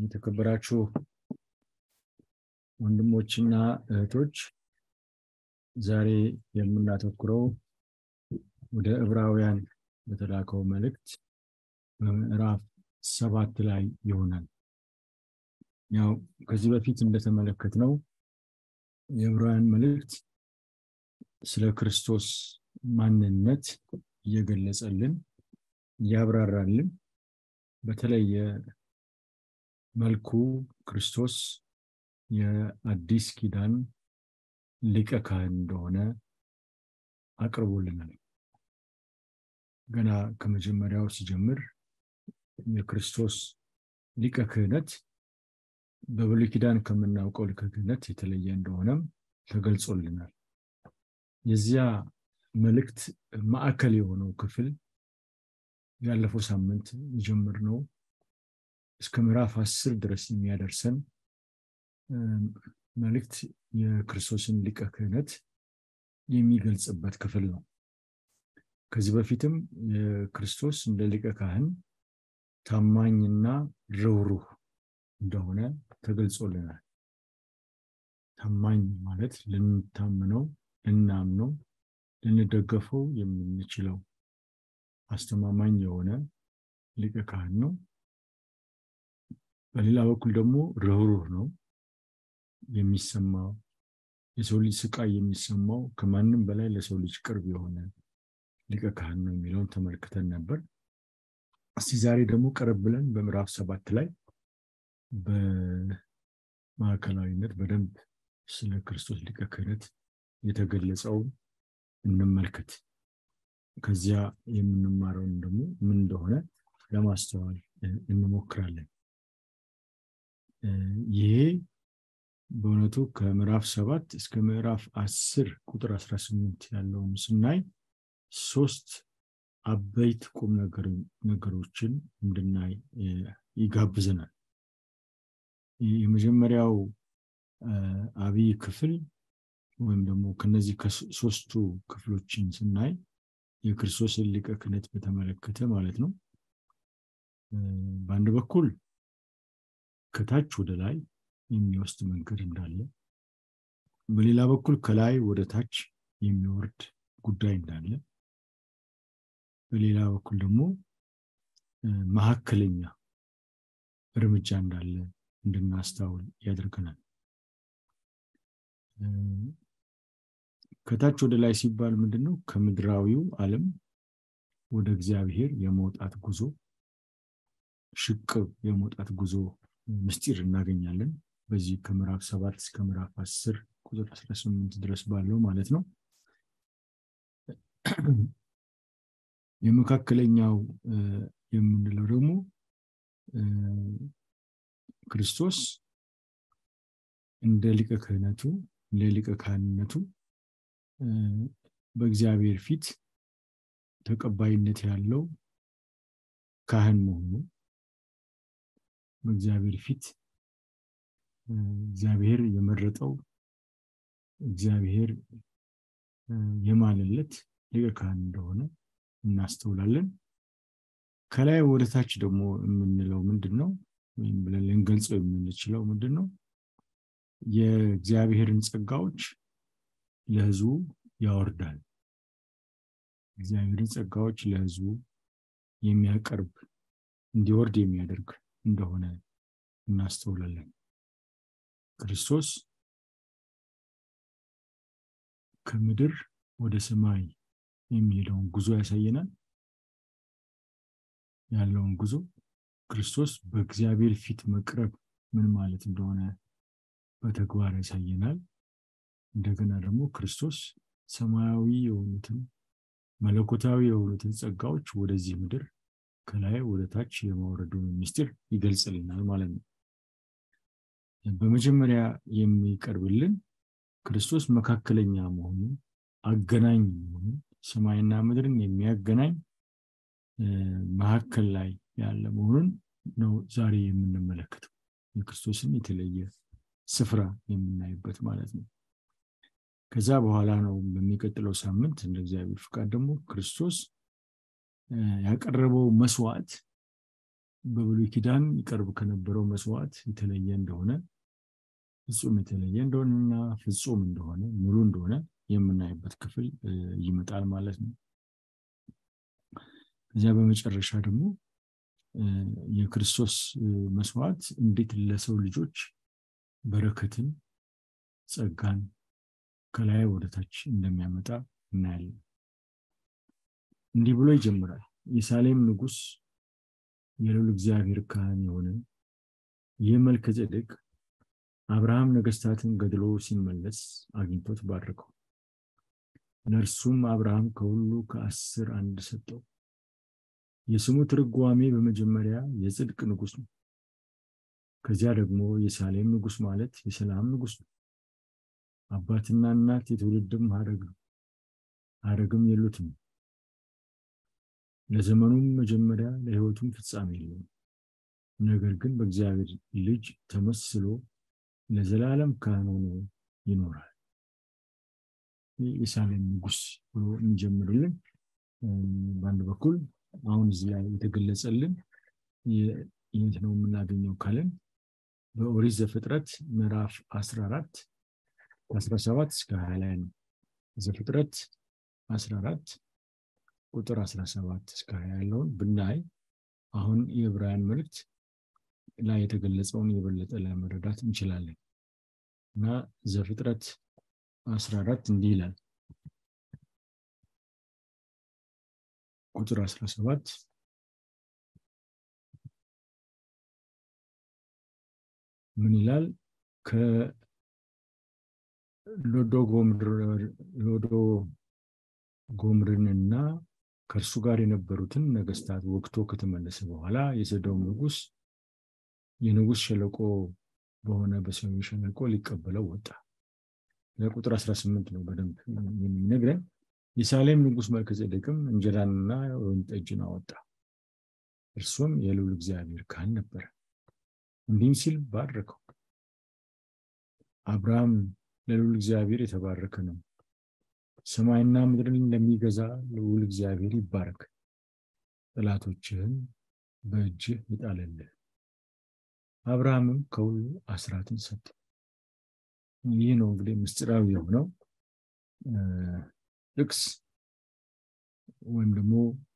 የተከበራችሁ ወንድሞችና እህቶች ዛሬ የምናተኩረው ወደ ዕብራውያን በተላከው መልእክት በምዕራፍ ሰባት ላይ ይሆናል። ያው ከዚህ በፊት እንደተመለከትነው የዕብራውያን መልእክት ስለ ክርስቶስ ማንነት እየገለጸልን እያብራራልን በተለየ መልኩ ክርስቶስ የአዲስ ኪዳን ሊቀ ካህን እንደሆነ አቅርቦልናል። ገና ከመጀመሪያው ሲጀምር የክርስቶስ ሊቀ ክህነት በብሉይ ኪዳን ከምናውቀው ሊቀ ክህነት የተለየ እንደሆነም ተገልጾልናል። የዚያ መልእክት ማዕከል የሆነው ክፍል ያለፈው ሳምንት የጀመርነው እስከ ምዕራፍ አስር ድረስ የሚያደርሰን መልእክት የክርስቶስን ሊቀ ክህነት የሚገልጽበት ክፍል ነው። ከዚህ በፊትም የክርስቶስ እንደ ሊቀ ካህን ታማኝና ርኅሩህ እንደሆነ ተገልጾልናል። ታማኝ ማለት ልንታምነው፣ ልናምነው፣ ልንደገፈው የምንችለው አስተማማኝ የሆነ ሊቀ ካህን ነው። በሌላ በኩል ደግሞ ርኅሩህ ነው። የሚሰማው የሰው ልጅ ስቃይ የሚሰማው ከማንም በላይ ለሰው ልጅ ቅርብ የሆነ ሊቀ ካህን ነው የሚለውን ተመልክተን ነበር። እስቲ ዛሬ ደግሞ ቀረብ ብለን በምዕራፍ ሰባት ላይ በማዕከላዊነት በደንብ ስለ ክርስቶስ ሊቀ ክህነት የተገለጸውን እንመልከት። ከዚያ የምንማረውን ደግሞ ምን እንደሆነ ለማስተዋል እንሞክራለን። ይሄ በእውነቱ ከምዕራፍ ሰባት እስከ ምዕራፍ አስር ቁጥር አስራ ስምንት ያለውን ስናይ ሶስት አበይት ቁም ነገሮችን እንድናይ ይጋብዘናል። የመጀመሪያው አብይ ክፍል ወይም ደግሞ ከነዚህ ከሶስቱ ክፍሎችን ስናይ የክርስቶስን ሊቀ ክህነት በተመለከተ ማለት ነው። በአንድ በኩል ከታች ወደ ላይ የሚወስድ መንገድ እንዳለ፣ በሌላ በኩል ከላይ ወደ ታች የሚወርድ ጉዳይ እንዳለ፣ በሌላ በኩል ደግሞ መካከለኛ እርምጃ እንዳለ እንድናስታውል ያደርገናል። ከታች ወደ ላይ ሲባል ምንድን ነው? ከምድራዊው ዓለም ወደ እግዚአብሔር የመውጣት ጉዞ ሽቅብ የመውጣት ጉዞ ምስጢር እናገኛለን። በዚህ ከምዕራፍ ሰባት እስከ ምዕራፍ አስር ቁጥር አስራ ስምንት ድረስ ባለው ማለት ነው። የመካከለኛው የምንለው ደግሞ ክርስቶስ እንደ ሊቀ ክህነቱ እንደ ሊቀ ካህንነቱ በእግዚአብሔር ፊት ተቀባይነት ያለው ካህን መሆኑ በእግዚአብሔር ፊት እግዚአብሔር የመረጠው እግዚአብሔር የማለለት ሊቀ ካህን እንደሆነ እናስተውላለን። ከላይ ወደ ታች ደግሞ የምንለው ምንድን ነው? ወይም ብለን ልንገልጸው የምንችለው ምንድን ነው? የእግዚአብሔርን ጸጋዎች ለሕዝቡ ያወርዳል። እግዚአብሔርን ጸጋዎች ለሕዝቡ የሚያቀርብ እንዲወርድ የሚያደርግ እንደሆነ እናስተውላለን። ክርስቶስ ከምድር ወደ ሰማይ የሚሄደውን ጉዞ ያሳየናል። ያለውን ጉዞ ክርስቶስ በእግዚአብሔር ፊት መቅረብ ምን ማለት እንደሆነ በተግባር ያሳየናል። እንደገና ደግሞ ክርስቶስ ሰማያዊ የሆኑትን መለኮታዊ የሆኑትን ጸጋዎች ወደዚህ ምድር ከላይ ወደ ታች የማውረዱን ምስጢር ይገልጽልናል ማለት ነው። በመጀመሪያ የሚቀርብልን ክርስቶስ መካከለኛ መሆኑን አገናኝ መሆኑን ሰማይና ምድርን የሚያገናኝ መካከል ላይ ያለ መሆኑን ነው ዛሬ የምንመለከተው። የክርስቶስን የተለየ ስፍራ የምናይበት ማለት ነው። ከዛ በኋላ ነው በሚቀጥለው ሳምንት እንደ እግዚአብሔር ፍቃድ ደግሞ ክርስቶስ ያቀረበው መስዋዕት በብሉይ ኪዳን ይቀርብ ከነበረው መስዋዕት የተለየ እንደሆነ ፍጹም የተለየ እንደሆነና ፍጹም እንደሆነ ሙሉ እንደሆነ የምናይበት ክፍል ይመጣል ማለት ነው። ከዚያ በመጨረሻ ደግሞ የክርስቶስ መስዋዕት እንዴት ለሰው ልጆች በረከትን፣ ጸጋን ከላይ ወደታች እንደሚያመጣ እናያለን። እንዲህ ብሎ ይጀምራል። የሳሌም ንጉሥ የልዑል እግዚአብሔር ካህን የሆነ ይህ መልከ ጼዴቅ አብርሃም ነገስታትን ገድሎ ሲመለስ አግኝቶት ባረከው። ለእርሱም አብርሃም ከሁሉ ከአስር አንድ ሰጠው። የስሙ ትርጓሜ በመጀመሪያ የጽድቅ ንጉሥ ነው። ከዚያ ደግሞ የሳሌም ንጉሥ ማለት የሰላም ንጉሥ ነው። አባትና እናት የትውልድም ሀረግ ነው። ሀረግም የሉትም። ለዘመኑም መጀመሪያ ለሕይወቱም ፍጻሜ የለውም። ነገር ግን በእግዚአብሔር ልጅ ተመስሎ ለዘላለም ካህን ሆኖ ይኖራል። የሳሌም ንጉሥ ብሎ የሚጀምርልን በአንድ በኩል አሁን እዚህ ላይ የተገለጸልን የት ነው የምናገኘው ካለን በኦሪት ዘፍጥረት ምዕራፍ 14 ከ17 እስከ 20 ላይ ነው። ዘፍጥረት 14 ቁጥር 17 እስከ 20 ያለውን ብናይ አሁን የዕብራውያን መልእክት ላይ የተገለጸውን የበለጠ ለመረዳት እንችላለን እና ዘፍጥረት 14 እንዲህ ይላል ቁጥር 17 ምን ይላል? ከሎዶ ጎምርንና ከእርሱ ጋር የነበሩትን ነገስታት ወግቶ ከተመለሰ በኋላ የሰዶም ንጉስ የንጉስ ሸለቆ በሆነ በሰሜን ሸለቆ ሊቀበለው ወጣ። ለቁጥር 18 ነው በደንብ የሚነግረን። የሳሌም ንጉስ መልከጼዴቅም እንጀራንና ወይን ጠጅን አወጣ። እርሱም የልዑል እግዚአብሔር ካህን ነበረ። እንዲህም ሲል ባረከው። አብርሃም ለልዑል እግዚአብሔር የተባረከ ነው። ሰማይና ምድርን እንደሚገዛ ልዑል እግዚአብሔር ይባረክ። ጠላቶችህን በእጅህ ይጣልልህ። አብርሃምም ከሁሉ አስራትን ሰጠ። ይህ ነው እንግዲህ ምስጢራዊ የሆነው ጥቅስ ወይም ደግሞ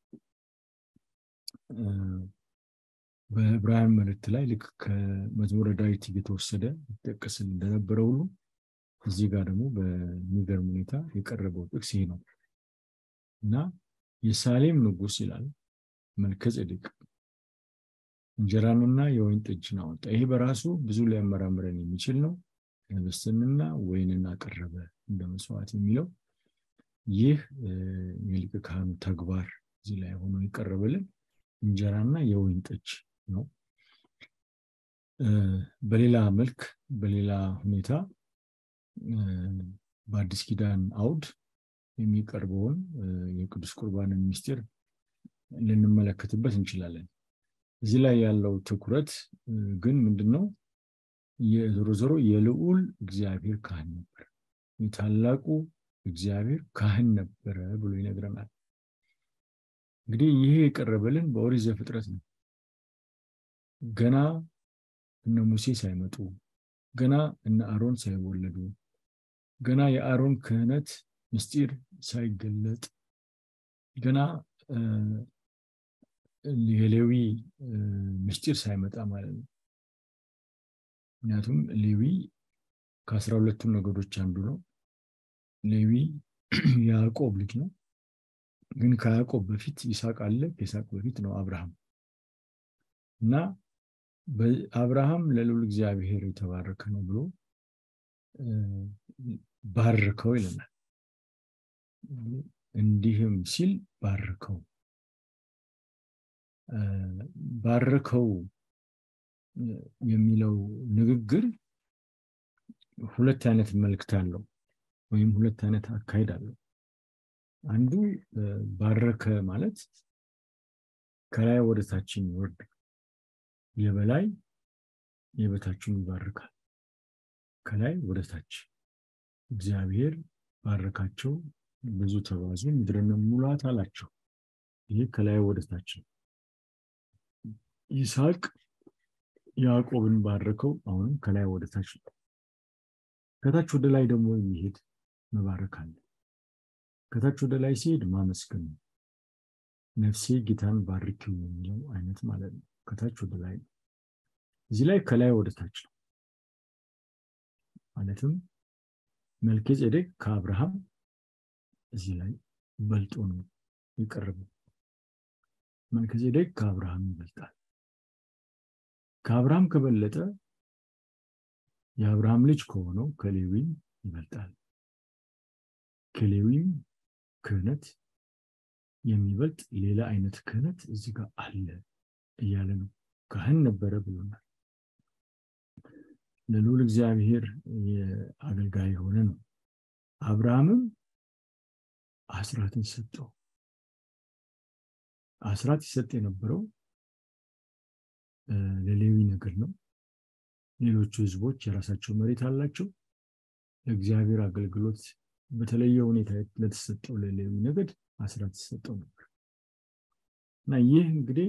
በዕብራውያን መልእክት ላይ ልክ ከመዝሙረ ዳዊት እየተወሰደ ይጠቀስል እንደነበረ ሁሉ እዚህ ጋር ደግሞ በሚገርም ሁኔታ የቀረበው ጥቅስ ይሄ ነው እና የሳሌም ንጉስ ይላል መልከ ጼዴቅ እንጀራንና የወይን ጠጅን አወጣ። ይሄ በራሱ ብዙ ሊያመራምረን የሚችል ነው። ህብስትንና ወይንን አቀረበ እንደ መስዋዕት የሚለው ይህ የሊቀ ካህኑ ተግባር እዚህ ላይ ሆኖ የቀረበልን እንጀራና የወይን ጠጅ ነው። በሌላ መልክ በሌላ ሁኔታ በአዲስ ኪዳን አውድ የሚቀርበውን የቅዱስ ቁርባንን ምስጢር ልንመለከትበት እንችላለን። እዚህ ላይ ያለው ትኩረት ግን ምንድን ነው? የዞሮ ዞሮ የልዑል እግዚአብሔር ካህን ነበር፣ የታላቁ እግዚአብሔር ካህን ነበረ ብሎ ይነግረናል። እንግዲህ ይሄ የቀረበልን በኦሪት ዘፍጥረት ነው። ገና እነ ሙሴ ሳይመጡ፣ ገና እነ አሮን ሳይወለዱ፣ ገና የአሮን ክህነት ምስጢር ሳይገለጥ፣ ገና የሌዊ ምስጢር ሳይመጣ ማለት ነው። ምክንያቱም ሌዊ ከአስራ ሁለቱ ነገዶች አንዱ ነው። ሌዊ የያዕቆብ ልጅ ነው። ግን ከያዕቆብ በፊት ይስሐቅ አለ። ከይስሐቅ በፊት ነው አብርሃም እና አብርሃም ለልዑል እግዚአብሔር የተባረከ ነው ብሎ ባርከው ይለናል። እንዲህም ሲል ባርከው ባርከው የሚለው ንግግር ሁለት አይነት መልክት አለው ወይም ሁለት አይነት አካሄድ አለው። አንዱ ባረከ ማለት ከላይ ወደ ታችን ይወርድ፣ የበላይ የበታችን ይባርካል። ከላይ ወደ ታች እግዚአብሔር ባረካቸው፣ ብዙ ተባዙ፣ ምድርን ሙላት አላቸው። ይህ ከላይ ወደ ታች ነው። ይስሐቅ ያዕቆብን ባረከው። አሁንም ከላይ ወደ ታች ነው። ከታች ወደ ላይ ደግሞ የሚሄድ መባረክ አለ። ከታች ወደ ላይ ሲሄድ ማመስገን ነው። ነፍሴ ጌታን ባርኪው የሚለው አይነት ማለት ነው። ከታች ወደ ላይ ነው። እዚህ ላይ ከላይ ወደ ታች ነው። ማለትም መልከ ጼዴቅ ከአብርሃም እዚህ ላይ በልጦ ነው የቀረበው። መልከ ጼዴቅ ከአብርሃም ይበልጣል። ከአብርሃም ከበለጠ የአብርሃም ልጅ ከሆነው ከሌዊም ይበልጣል። ከሌዊም ክህነት የሚበልጥ ሌላ አይነት ክህነት እዚህ ጋር አለ እያለ ነው። ካህን ነበረ ብሎናል። ለልዑል እግዚአብሔር የአገልጋይ የሆነ ነው። አብርሃምም አስራትን ሰጠው። አስራት ይሰጥ የነበረው ለሌዊ ነገር ነው። ሌሎቹ ህዝቦች የራሳቸው መሬት አላቸው። ለእግዚአብሔር አገልግሎት በተለየ ሁኔታ ለተሰጠው ለሌዊ ነገድ አስራት ይሰጠው ነበር እና ይህ እንግዲህ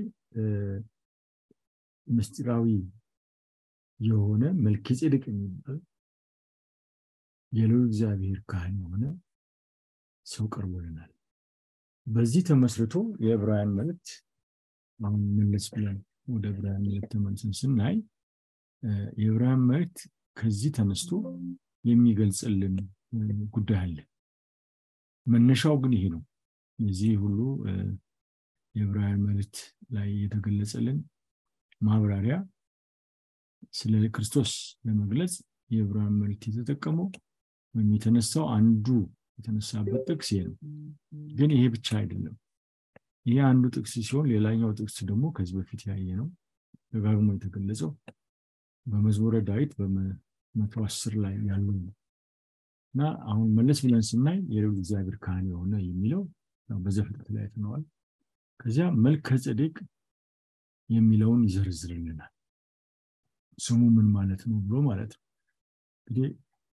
ምስጢራዊ የሆነ መልከ ጼዴቅ የሚባል የልዑል እግዚአብሔር ካህን የሆነ ሰው ቀርቦልናል። በዚህ ተመስርቶ የዕብራውያን መልእክት አሁን መለስ ብለን ወደ ዕብራውያን መልእክት ተመልሰን ስናይ የዕብራውያን መልእክት ከዚህ ተነስቶ የሚገልጽልን ጉዳይ አለ። መነሻው ግን ይሄ ነው። የዚህ ሁሉ የዕብራውያን መልእክት ላይ የተገለጸልን ማብራሪያ ስለ ክርስቶስ ለመግለጽ የዕብራውያን መልእክት የተጠቀመው ወይም የተነሳው አንዱ የተነሳበት ጥቅስ ይሄ ነው። ግን ይሄ ብቻ አይደለም። ይሄ አንዱ ጥቅስ ሲሆን ሌላኛው ጥቅስ ደግሞ ከዚህ በፊት ያየ ነው ደጋግሞ የተገለጸው በመዝሙረ ዳዊት በመቶ አስር ላይ ያሉ ነው እና አሁን መለስ ብለን ስናይ የልዑል እግዚአብሔር ካህን የሆነ የሚለው በዘፍጥረት ላይ አይተነዋል። ከዚያ መልከ ጼዴቅ የሚለውን ይዘርዝርልናል። ስሙ ምን ማለት ነው ብሎ ማለት ነው። እንግዲህ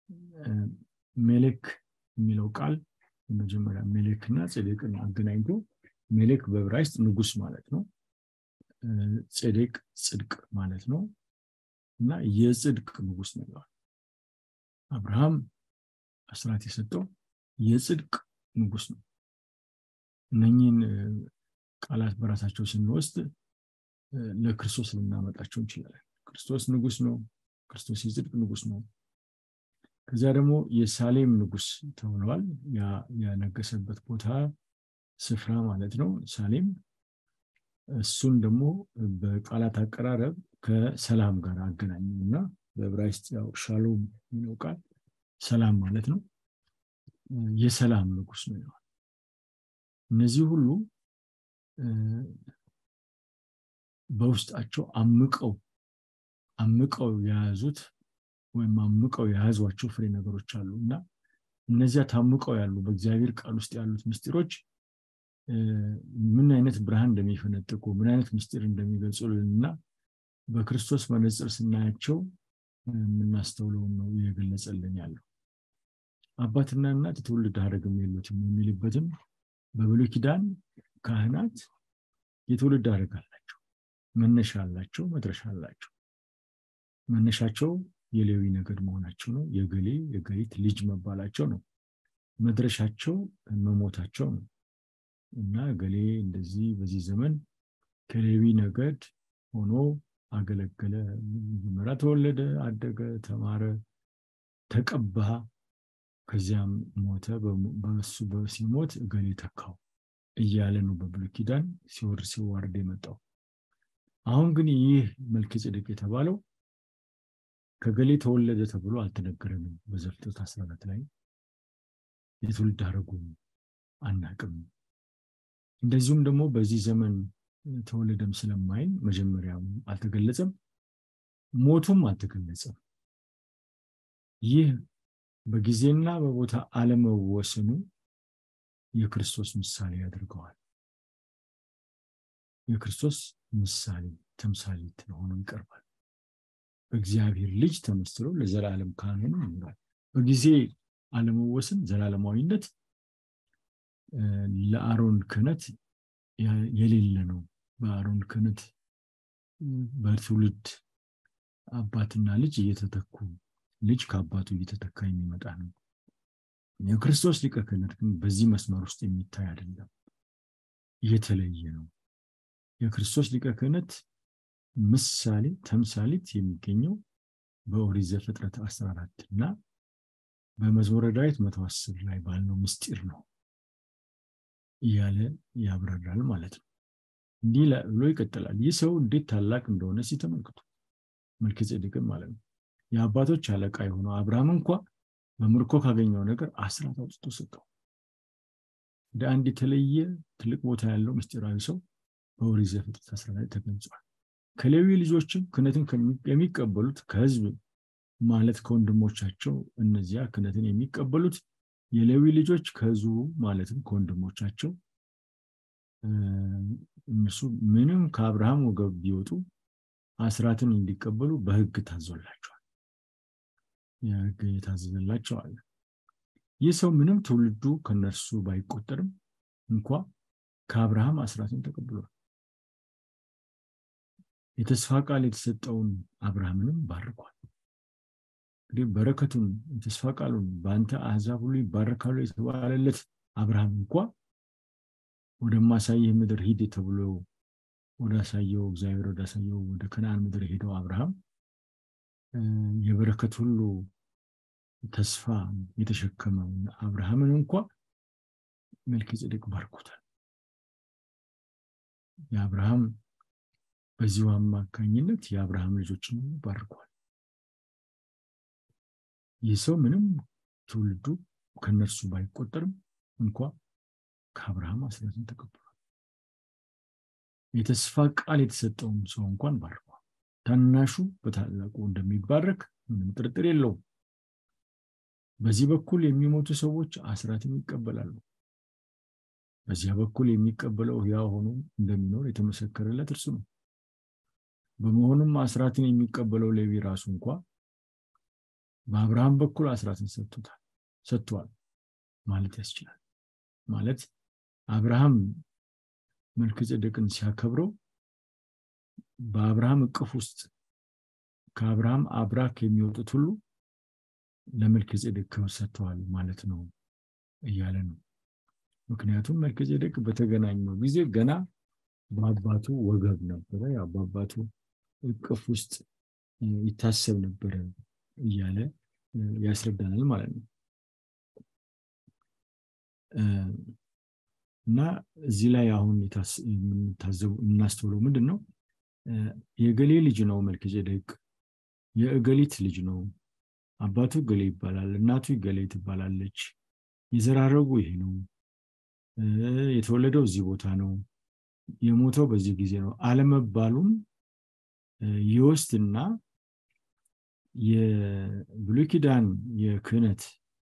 ሜሌክ የሚለው ቃል የመጀመሪያ ሜሌክ እና ጼዴቅን አገናኝቶ ሜሌክ በዕብራይስጥ ንጉስ ማለት ነው። ጼዴቅ ጽድቅ ማለት ነው እና የጽድቅ ንጉስ ነው ይለዋል። አብርሃም አስራት የሰጠው የጽድቅ ንጉስ ነው። እነኚህን ቃላት በራሳቸው ስንወስድ ለክርስቶስ ልናመጣቸው እንችላለን። ክርስቶስ ንጉስ ነው። ክርስቶስ የጽድቅ ንጉስ ነው። ከዚያ ደግሞ የሳሌም ንጉስ ተብለዋል። ያነገሰበት ቦታ ስፍራ ማለት ነው ሳሌም። እሱን ደግሞ በቃላት አቀራረብ ከሰላም ጋር አገናኙ እና በዕብራይስጥ ያው ሻሎም የሚለው ቃል ሰላም ማለት ነው። የሰላም ንጉስ ነው ይለዋል። እነዚህ ሁሉ በውስጣቸው አምቀው አምቀው የያዙት ወይም አምቀው የያዟቸው ፍሬ ነገሮች አሉ እና እነዚያ ታምቀው ያሉ በእግዚአብሔር ቃል ውስጥ ያሉት ምስጢሮች ምን አይነት ብርሃን እንደሚፈነጥቁ ምን አይነት ምስጢር እንደሚገልጹልን እና በክርስቶስ መነጽር ስናያቸው የምናስተውለውን ነው እየገለጸልን ያለው። አባትና እናት የትውልድ ሐረግም የሉትም የሚልበትም በብሉይ ኪዳን ካህናት የትውልድ ሐረግ አላቸው፣ መነሻ አላቸው፣ መድረሻ አላቸው። መነሻቸው የሌዊ ነገድ መሆናቸው ነው። የገሌ የገሊት ልጅ መባላቸው ነው። መድረሻቸው መሞታቸው ነው እና ገሌ እንደዚህ በዚህ ዘመን ከሌዊ ነገድ ሆኖ አገለገለ፣ መጀመሪያ ተወለደ፣ አደገ፣ ተማረ፣ ተቀባ፣ ከዚያም ሞተ። በሱ ሲሞት እገሌ ተካው እያለ ነው በብሉይ ኪዳን ሲወርድ ሲዋርድ የመጣው። አሁን ግን ይህ መልከ ጼዴቅ የተባለው ከገሌ ተወለደ ተብሎ አልተነገረንም። በዘፍጥረት 14 ላይ የትውልድ ሐረጉ አናቅም። እንደዚሁም ደግሞ በዚህ ዘመን ተወለደም ስለማይል መጀመሪያም አልተገለጸም፣ ሞቱም አልተገለጸም። ይህ በጊዜና በቦታ አለመወሰኑ የክርስቶስ ምሳሌ ያደርገዋል። የክርስቶስ ምሳሌ ተምሳሌት ሆኖ ይቀርባል። በእግዚአብሔር ልጅ ተመስሎ ለዘላለም ካህኑ ይኖራል። በጊዜ አለመወሰን ዘላለማዊነት ለአሮን ክህነት የሌለ ነው። በአሮን ክህነት በትውልድ አባትና ልጅ እየተተኩ ልጅ ከአባቱ እየተተካ የሚመጣ ነው የክርስቶስ ሊቀ ክህነት ግን በዚህ መስመር ውስጥ የሚታይ አይደለም የተለየ ነው የክርስቶስ ሊቀ ክህነት ምሳሌ ተምሳሌት የሚገኘው በኦሪት ዘፍጥረት 14 እና በመዝሙረ ዳዊት 110 ላይ ባለው ምስጢር ነው እያለ ያብራራል ማለት ነው እንዲህ ብሎ ይቀጥላል ይህ ሰው እንዴት ታላቅ እንደሆነ ሲተመልክቱ መልከጼዴቅን ማለት ነው የአባቶች አለቃ የሆነው አብርሃም እንኳ በምርኮ ካገኘው ነገር አስራት አውጥቶ ሰጠው እንደ አንድ የተለየ ትልቅ ቦታ ያለው ምስጢራዊ ሰው በኦሪት ዘፍጥረት 14 ላይ ተገልጿል ከሌዊ ልጆችም ክህነትን የሚቀበሉት ከህዝብ ማለት ከወንድሞቻቸው እነዚያ ክህነትን የሚቀበሉት የሌዊ ልጆች ከህዝቡ ማለትም ከወንድሞቻቸው እነሱ ምንም ከአብርሃም ወገብ ቢወጡ አስራትን እንዲቀበሉ በህግ ታዞላቸዋል የህግ የታዘዘላቸው አለ ይህ ሰው ምንም ትውልዱ ከነርሱ ባይቆጠርም እንኳ ከአብርሃም አስራትን ተቀብሏል የተስፋ ቃል የተሰጠውን አብርሃምንም ባርኳል እንግዲህ በረከቱን የተስፋ ቃሉን በአንተ አህዛብ ሁሉ ይባረካሉ የተባለለት አብርሃም እንኳ ወደማሳይህ ምድር ሂድ ተብሎ ወዳሳየው እግዚአብሔር ወዳሳየው ወደ ከነአን ምድር ሄደው አብርሃም የበረከት ሁሉ ተስፋ የተሸከመው አብርሃምን እንኳ መልከ ጼዴቅ ባርኮታል የአብርሃም በዚሁ አማካኝነት የአብርሃም ልጆችን ባርኳል ይህ ሰው ምንም ትውልዱ ከነርሱ ባይቆጠርም እንኳ ከአብርሃም አስራትን ተቀብሏል የተስፋ ቃል የተሰጠውን ሰው እንኳን ባርኳል ታናሹ በታላቁ እንደሚባረክ ምንም ጥርጥር የለውም በዚህ በኩል የሚሞቱ ሰዎች አስራትን ይቀበላሉ በዚያ በኩል የሚቀበለው ሕያው ሆኖ እንደሚኖር የተመሰከረለት እርሱ ነው በመሆኑም አስራትን የሚቀበለው ሌዊ ራሱ እንኳ በአብርሃም በኩል አስራትን ሰጥቶታል ሰጥቷል ማለት ያስችላል ማለት አብርሃም መልከጼዴቅን ሲያከብረው በአብርሃም እቅፍ ውስጥ ከአብርሃም አብራክ የሚወጡት ሁሉ ለመልከጼዴቅ ክብር ሰጥተዋል ማለት ነው እያለ ነው ምክንያቱም መልከጼዴቅ በተገናኘው ጊዜ ገና በአባቱ ወገብ ነበረ ያው በአባቱ እቅፍ ውስጥ ይታሰብ ነበረ እያለ ያስረዳናል ማለት ነው እና እዚህ ላይ አሁን የምናስተውለው ምንድን ነው የገሌ ልጅ ነው መልከጼዴቅ የእገሊት ልጅ ነው አባቱ ገሌ ይባላል እናቱ ገሌ ትባላለች የዘራረጉ ይሄ ነው የተወለደው እዚህ ቦታ ነው የሞተው በዚህ ጊዜ ነው አለመባሉን ይወስድና የብሉይ ኪዳን የክህነት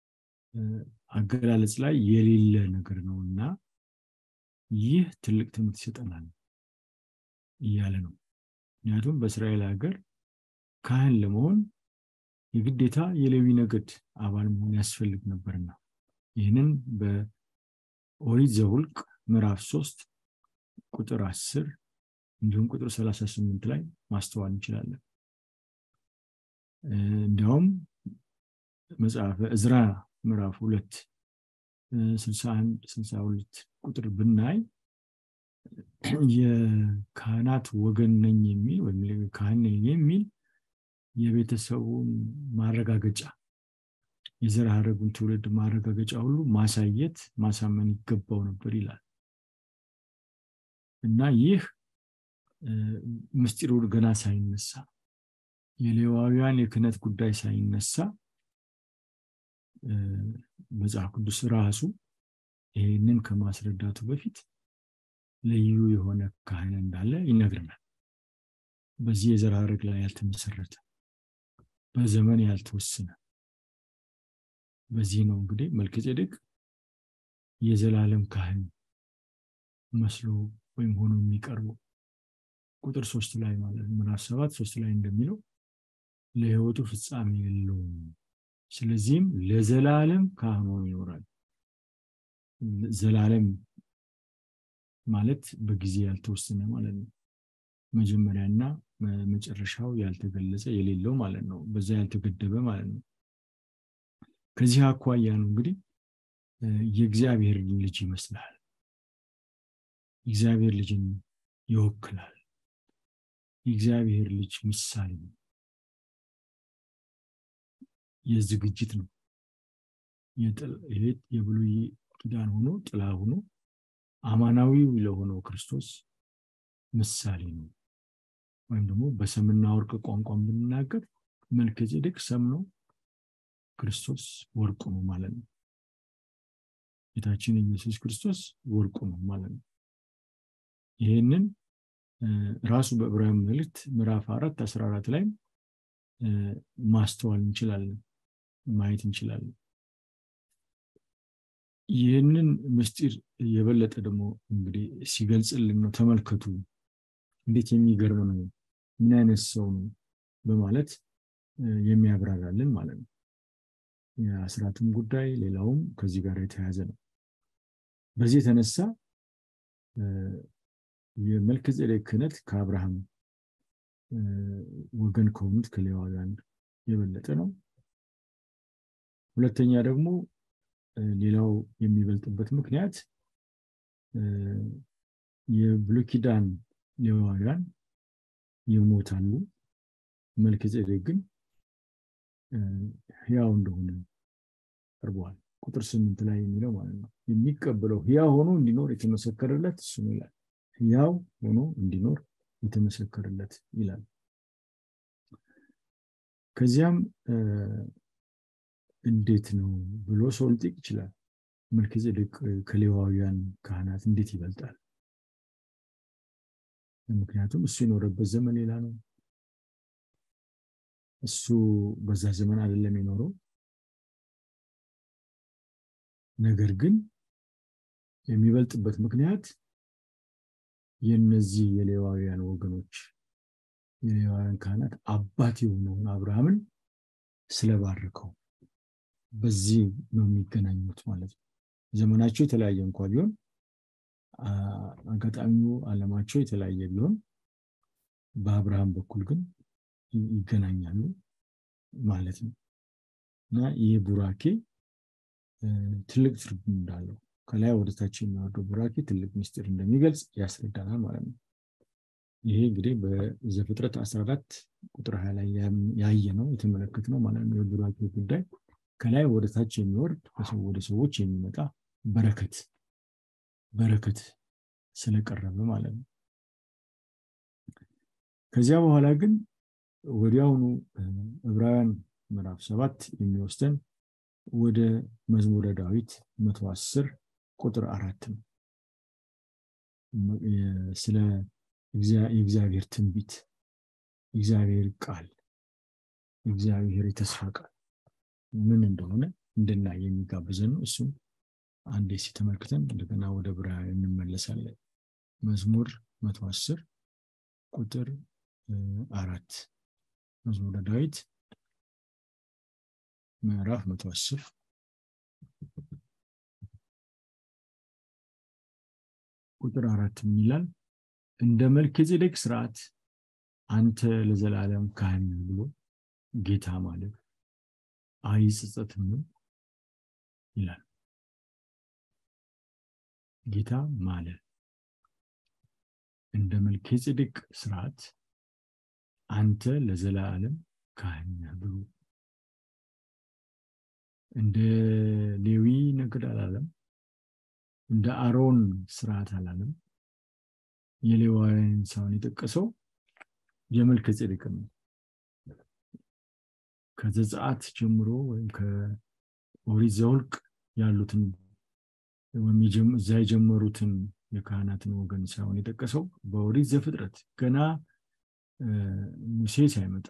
አገላለጽ ላይ የሌለ ነገር ነው እና ይህ ትልቅ ትምህርት ይሰጠናል እያለ ነው ምክንያቱም በእስራኤል ሀገር ካህን ለመሆን የግዴታ የሌዊ ነገድ አባል መሆን ያስፈልግ ነበርና ይህንን በኦሪት ዘውልቅ ምዕራፍ ሶስት ቁጥር 10 እንዲሁም ቁጥር 38 ላይ ማስተዋል እንችላለን እንዲያውም መጽሐፈ እዝራ ምዕራፍ ሁለት 61 62 ቁጥር ብናይ የካህናት ወገን ነኝ የሚል ወይም ካህን ነኝ የሚል የቤተሰቡን ማረጋገጫ የዘር ሐረጉን ትውልድ ማረጋገጫ ሁሉ ማሳየት ማሳመን ይገባው ነበር ይላል እና ይህ ምስጢሩ ገና ሳይነሳ የሌዋውያን የክህነት ጉዳይ ሳይነሳ መጽሐፍ ቅዱስ ራሱ ይህንን ከማስረዳቱ በፊት ልዩ የሆነ ካህን እንዳለ ይነግረናል በዚህ የዘር ሐረግ ላይ ያልተመሰረተ በዘመን ያልተወሰነ በዚህ ነው እንግዲህ መልከጼዴቅ የዘላለም ካህን መስሎ ወይም ሆኖ የሚቀርበው ቁጥር ሶስት ላይ ማለት ምዕራፍ ሰባት ሶስት ላይ እንደሚለው ለህይወቱ ፍጻሜ የለውም ስለዚህም ለዘላለም ካህን ሆኖ ይኖራል ዘላለም ማለት በጊዜ ያልተወሰነ ማለት ነው መጀመሪያና መጨረሻው ያልተገለጸ የሌለው ማለት ነው። በዛ ያልተገደበ ማለት ነው። ከዚህ አኳያ ነው እንግዲህ የእግዚአብሔር ልጅ ይመስላል። የእግዚአብሔር ልጅን ይወክላል። የእግዚአብሔር ልጅ ምሳሌ ነው። የዝግጅት ነው። የብሉይ ኪዳን ሆኖ ጥላ ሆኖ አማናዊው ለሆነው ክርስቶስ ምሳሌ ነው። ወይም ደግሞ በሰምና ወርቅ ቋንቋን ብንናገር መልከጼዴቅ ሰም ነው፣ ክርስቶስ ወርቁ ነው ማለት ነው። ጌታችን ኢየሱስ ክርስቶስ ወርቁ ነው ማለት ነው። ይህንን ራሱ በዕብራውያን መልእክት ምዕራፍ አራት አስራ አራት ላይ ማስተዋል እንችላለን፣ ማየት እንችላለን። ይህንን ምስጢር የበለጠ ደግሞ እንግዲህ ሲገልጽልን ነው። ተመልከቱ እንዴት የሚገርም ነው፣ ምን አይነት ሰው ነው በማለት የሚያብራራልን ማለት ነው። የአስራትም ጉዳይ ሌላውም ከዚህ ጋር የተያያዘ ነው። በዚህ የተነሳ የመልከጼዴቅ ክህነት ከአብርሃም ወገን ከሆኑት ከሌዋውያን የበለጠ ነው። ሁለተኛ ደግሞ ሌላው የሚበልጥበት ምክንያት የብሉይ ኪዳን ሌዋውያን ይሞታሉ፣ መልከጼዴቅ ግን ሕያው እንደሆነ ቀርበዋል። ቁጥር ስምንት ላይ የሚለው ማለት ነው። የሚቀበለው ሕያው ሆኖ እንዲኖር የተመሰከረለት እሱ ነው ይላል። ሕያው ሆኖ እንዲኖር የተመሰከረለት ይላል። ከዚያም እንዴት ነው ብሎ ሰው ሊጠይቅ ይችላል። መልከጼዴቅ ከሌዋውያን ካህናት እንዴት ይበልጣል? ምክንያቱም እሱ የኖረበት ዘመን ሌላ ነው። እሱ በዛ ዘመን አይደለም የኖረው። ነገር ግን የሚበልጥበት ምክንያት የነዚህ የሌዋውያን ወገኖች የሌዋውያን ካህናት አባት የሆነውን አብርሃምን ስለባረከው በዚህ ነው የሚገናኙት ማለት ነው። ዘመናቸው የተለያየ እንኳ ቢሆን አጋጣሚው ዓለማቸው የተለያየ ቢሆን በአብርሃም በኩል ግን ይገናኛሉ ማለት ነው እና ይህ ቡራኬ ትልቅ ትርጉም እንዳለው ከላይ ወደታች የሚወርደው ቡራኬ ትልቅ ምስጢር እንደሚገልጽ ያስረዳናል ማለት ነው። ይሄ እንግዲህ በዘፍጥረት 14 ቁጥር ሀያ ላይ ያየ ነው የተመለከት ነው ማለት ነው። የቡራኬ ጉዳይ ከላይ ወደታች የሚወርድ ወደ ሰዎች የሚመጣ በረከት በረከት ስለቀረበ ማለት ነው። ከዚያ በኋላ ግን ወዲያውኑ ዕብራውያን ምዕራፍ ሰባት የሚወስደን ወደ መዝሙረ ዳዊት መቶ አስር ቁጥር አራት ነው። ስለ የእግዚአብሔር ትንቢት፣ የእግዚአብሔር ቃል፣ የእግዚአብሔር የተስፋ ቃል ምን እንደሆነ እንድናይ የሚጋብዘን ነው። እሱም አንዴ ሲተመልክተን እንደገና ወደ ዕብራውያን እንመለሳለን። መዝሙር መቶ አስር ቁጥር አራት መዝሙረ ዳዊት ምዕራፍ መቶ አስር ቁጥር አራት ምን ይላል? እንደ መልከጼዴቅ ስርዓት አንተ ለዘላለም ካህን ብሎ ጌታ ማለት አይጸጸትም ይላል። ጌታ ማለ እንደ መልከጼዴቅ ስርዓት አንተ ለዘላለም ካህን ብሎ እንደ ሌዊ ነገድ አላለም። እንደ አሮን ስርዓት አላለም። የሌዋውያን ሳይሆን የጠቀሰው የመልከጼዴቅን ነው። ከዘጸአት ጀምሮ ወይም ከኦሪት ዘኍልቍ ያሉትን ወይም እዛ የጀመሩትን የካህናትን ወገን ሳይሆን የጠቀሰው በኦሪት ዘፍጥረት ገና ሙሴ ሳይመጣ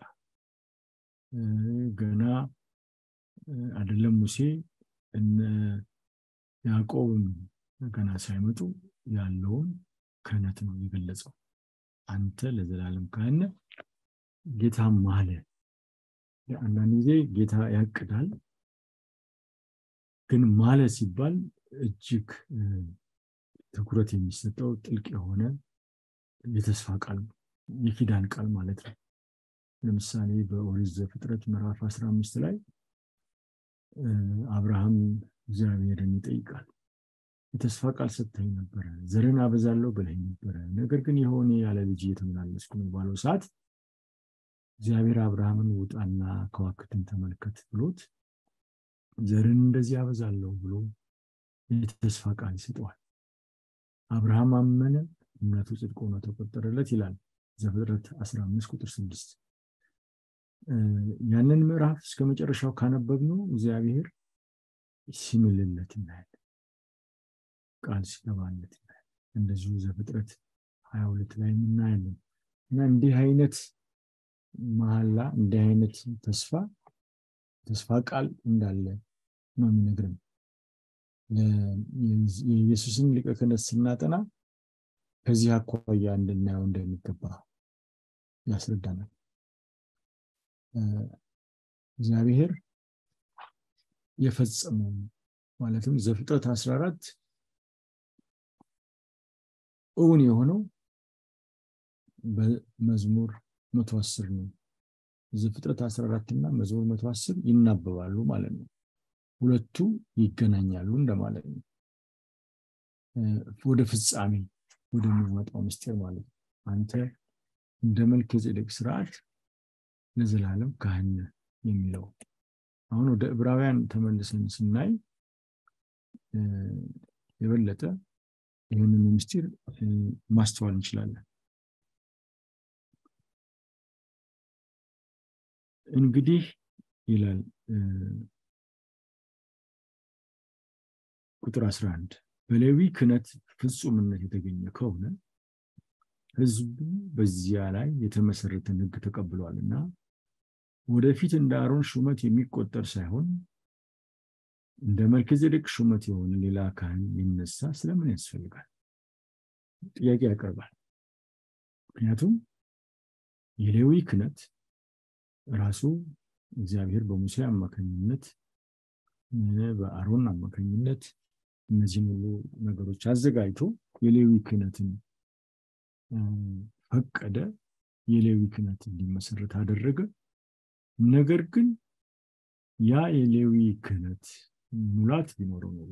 ገና አይደለም ሙሴ እነ ያዕቆብም ገና ሳይመጡ ያለውን ክህነት ነው የገለጸው። አንተ ለዘላለም ካህን ጌታ ማለ። አንዳንድ ጊዜ ጌታ ያቅዳል፣ ግን ማለ ሲባል እጅግ ትኩረት የሚሰጠው ጥልቅ የሆነ የተስፋ ቃል ነው። የኪዳን ቃል ማለት ነው። ለምሳሌ በኦሪት ዘፍጥረት ምዕራፍ 15 ላይ አብርሃም እግዚአብሔርን ይጠይቃል። የተስፋ ቃል ሰጥተኝ ነበረ፣ ዘርን አበዛለሁ ብለኝ ነበረ፣ ነገር ግን የሆነ ያለ ልጅ እየተመላለስኩ ነው ባለው ሰዓት እግዚአብሔር አብርሃምን ውጣና ከዋክብትን ተመልከት ብሎት ዘርን እንደዚህ አበዛለሁ ብሎ የተስፋ ቃል ይሰጠዋል። አብርሃም አመነ፣ እምነቱ ጽድቅ ሆኖ ተቆጠረለት ይላል ዘፍጥረት 15 ቁጥር 6 ያንን ምዕራፍ እስከ መጨረሻው ካነበብነው እግዚአብሔር ሲምልለት እናያለን። ቃል ሲገባለት እናያለን። እንደዚሁ ዘፍጥረት 22 ላይ እናያለን እና እንዲህ አይነት መሐላ እንዲህ አይነት ተስፋ ተስፋ ቃል እንዳለ ነው የሚነግረን። የኢየሱስን ሊቀ ክህነት ስናጠና ከዚህ አኳያ እንድናየው እንደሚገባ ያስረዳናል። እግዚአብሔር የፈጸመው ማለትም ዘፍጥረት 14 እውን የሆነው በመዝሙር 110 ነው። ዘፍጥረት 14 እና መዝሙር 110 ይናበባሉ ማለት ነው። ሁለቱ ይገናኛሉ እንደማለት ነው። ወደ ፍጻሜ ወደሚመጣው ምስጢር ማለት ነው። አንተ እንደ መልከ ጼዴቅ ስርዓት ለዘላለም ካህን የሚለው አሁን ወደ ዕብራውያን ተመልሰን ስናይ የበለጠ ይህንን ምስጢር ማስተዋል እንችላለን። እንግዲህ ይላል ቁጥር 11 በሌዊ ክህነት ፍጹምነት የተገኘ ከሆነ ህዝቡ በዚያ ላይ የተመሰረተን ህግ ተቀብሏል እና ወደፊት እንደ አሮን ሹመት የሚቆጠር ሳይሆን እንደ መልከጼዴቅ ሹመት የሆነ ሌላ ካህን ሊነሳ ስለምን ያስፈልጋል? ጥያቄ ያቀርባል። ምክንያቱም የሌዊ ክህነት ራሱ እግዚአብሔር በሙሴ አማካኝነት በአሮን አማካኝነት እነዚህን ሁሉ ነገሮች አዘጋጅቶ የሌዊ ክህነትን ፈቀደ። የሌዊ ክህነት እንዲመሰረት አደረገ። ነገር ግን ያ የሌዊ ክህነት ሙላት ቢኖረው ኖሮ